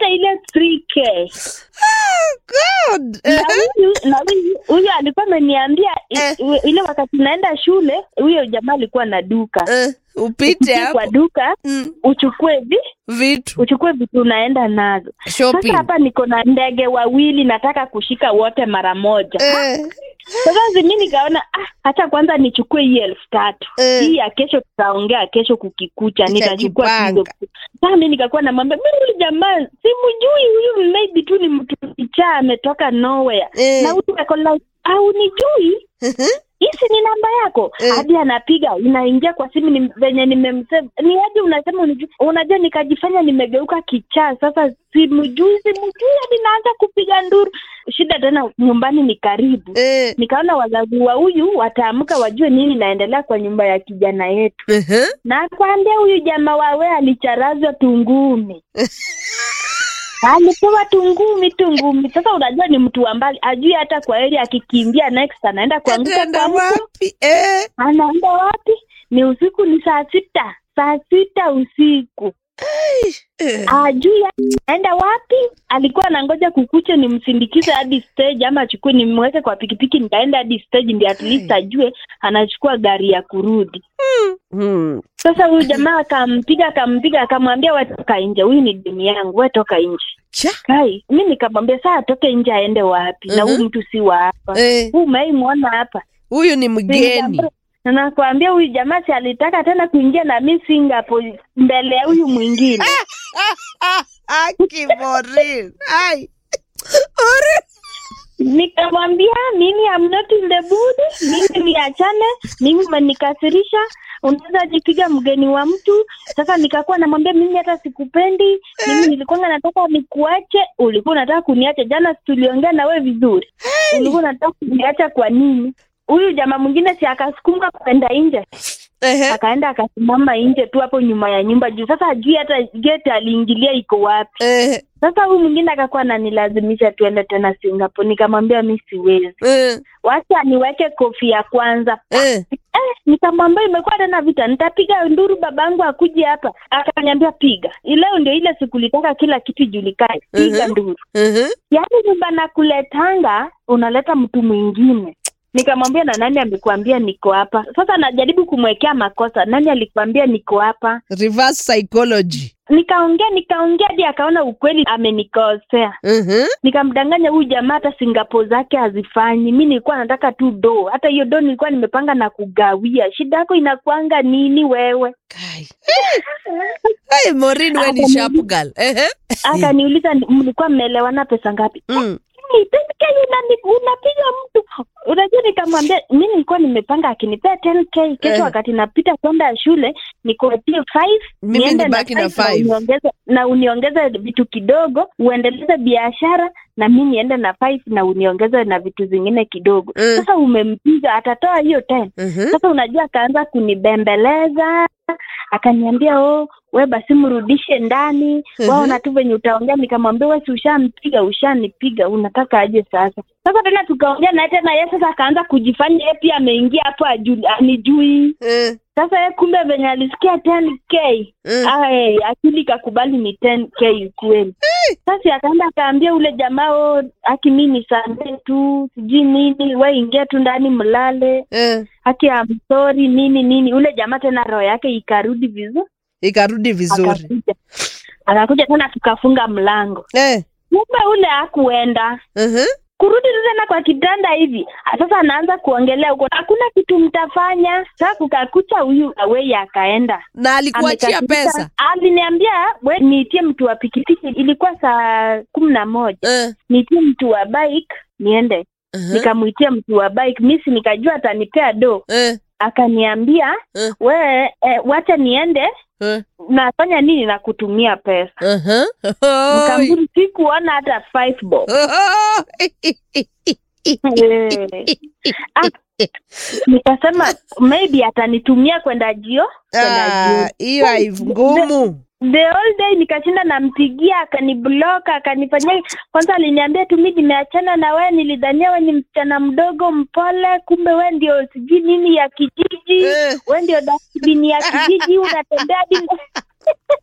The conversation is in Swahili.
ile 3k God. na huyu na huyu huyu alikuwa ameniambia i- Eh. i- ile wakati naenda shule huyo jamaa alikuwa na duka Eh, upite Ukiingia hapo kwa duka Mm, uchukue vi vitu uchukue vitu unaenda nazo shopping sasa hapa niko na ndege wawili nataka kushika wote mara moja Eh, sasa zimi nikaona ah, hacha kwanza nichukue hii elfu tatu Eh. hii ya kesho tutaongea kesho kukikucha nitachukua Utajipanga. hizo sasa mi nikakuwa namwambia mi huyu jamaa simjui huyu maybe tu ni mtu kichaa ametoka nowhere Eh. na huyu ako like au nijui hisi ni namba yako Eh. hadi anapiga inaingia kwa simu ni venye nimemsema ni hadi unasema unijui unajua nikajifanya nimegeuka kichaa sasa simjui simjui hadi naanza kupiga nduru shida tena nyumbani ni karibu Eh, nikaona wazazi wa huyu wataamka wajue nini naendelea kwa nyumba ya kijana yetu ehe. na kwambia huyu jamaa wawe alicharazwa tungumi alipewa tungumi tungumi sasa unajua ni mtu wa mbali ajui hata kwa heri akikimbia next anaenda kuanguka Ataenda kwa mtu wapi Eh, anaenda wapi ni usiku ni saa sita saa sita usiku eh. ajui anaenda wapi alikuwa anangoja kukuche nimsindikize hadi stage ama achukue nimweke kwa pikipiki nikaenda hadi stage ndi at least ajue anachukua gari ya kurudi Hmm. sasa huyu jamaa akampiga akampiga akamwambia we toka nje huyu ni dini yangu we toka nje Cha. kai mi nikamwambia saa atoke nje aende wapi na Mhm. huyu mtu si wa hapa Eh, huu umeimwona hapa huyu ni mgeni na nakwambia huyu jamaa si alitaka tena kuingia na mi Singapore mbele ya huyu mwingine Aki Maureen. Ai. Maureen. nikamwambia mimi am not in the mood mimi niachane mimi umenikasirisha unaweza jipiga mgeni wa mtu sasa nikakuwa namwambia mimi hata sikupendi mimi nilikuwa nataka nikuache ulikuwa unataka kuniacha jana si tuliongea na we vizuri ulikuwa unataka kuniacha kwa nini huyu jamaa mwingine si akasukuma kwenda nje Ehe. akaenda akasimama nje tu hapo nyuma ya nyumba juu sasa ajui hata gate aliingilia iko wapi Eh, sasa huyu mwingine akakuwa ananilazimisha tuende tena singapore nikamwambia mi siwezi eh, wacha niweke kofia kwanza eh. eh, nikamwambia imekuwa tena vita nitapiga nduru babangu akuje hapa akaniambia piga leo ndio ile siku litaka kila kitu ijulikane piga Mhm. nduru Mhm. yaani nyumba nakuletanga unaleta mtu mwingine nikamwambia na nani amekuambia niko hapa sasa najaribu kumwekea makosa nani alikwambia niko hapa Reverse psychology. nikaongea nikaongea hadi akaona ukweli amenikosea Mhm. nikamdanganya huyu jamaa hata singapore zake hazifanyi mi nilikuwa nataka tu do hata hiyo do nilikuwa nimepanga na kugawia shida yako inakwanga nini wewe Kai. Ai, Maureen we ni sharp girl. Ehe. akaniuliza "Ni- mlikuwa mmeelewana pesa ngapi Mm. "Hey, pesa Kenya unani- unapiga mtu unajua nikamwambia mi nilikuwa nimepanga akinipea 10k kesho Eh. wakati napita kwenda shule nikupatie 5 Mimi niende nibaki na five five. na uniongeze na uniongeze vitu kidogo uendeleze biashara na mi niende na 5 na uniongeze na vitu zingine kidogo Mm. sasa umempiga atatoa hiyo 10 Mhm. sasa unajua akaanza kunibembeleza akaniambia oh we basi mrudishe ndani Mhm. waona tu venye utaongea nikamwambia we si ushampiga ushanipiga unataka aje sasa sasa tena tukaongea naye tena ye sasa akaanza kujifanya ye pia ameingia hapo aju- anijui Eh, sasa ye kumbe venye alisikia 10k Mm. Ah, eh, akili ikakubali ni 10k kweli sasa akaenda akaambia ule jamaa o aki mi nisamee tu sijui nini we ingia tu ndani mlale eh. haki ya msori nini nini ule jamaa tena roho yake ikarudi vizuri Ikarudi vizuri. akakuja akakuja tena tukafunga mlango Eh. kumbe ule hakuenda Mhm. kurudi tu tena kwa kitanda hivi sasa anaanza kuongelea huko hakuna kitu mtafanya sasa kukakucha huyu awei akaenda Na alikuachia Amekasirika. pesa. aliniambia we niitie mtu wa pikipiki ilikuwa saa kumi na moja Eh. niitie mtu wa bike niende Mhm. nikamwitia mtu wa bike misi nikajua atanipea do Eh. akaniambia Eh. we eh, wacha niende Eh. nafanya nini na kutumia pesa Mhm. Oi. mkamburi sikuona hata five bob Eh. Ah, nikasema maybe atanitumia kwenda jio kwenda Ah, jio hiyo haiv- ngumu. the whole day nikashinda nampigia akaniblock akanifanyia kwanza aliniambia tu mi nimeachana na wewe nilidhania we ni msichana mdogo mpole kumbe we ndio sijui nini ya kijiji Eh. we ndio dasbini ya kijiji unatembea hadi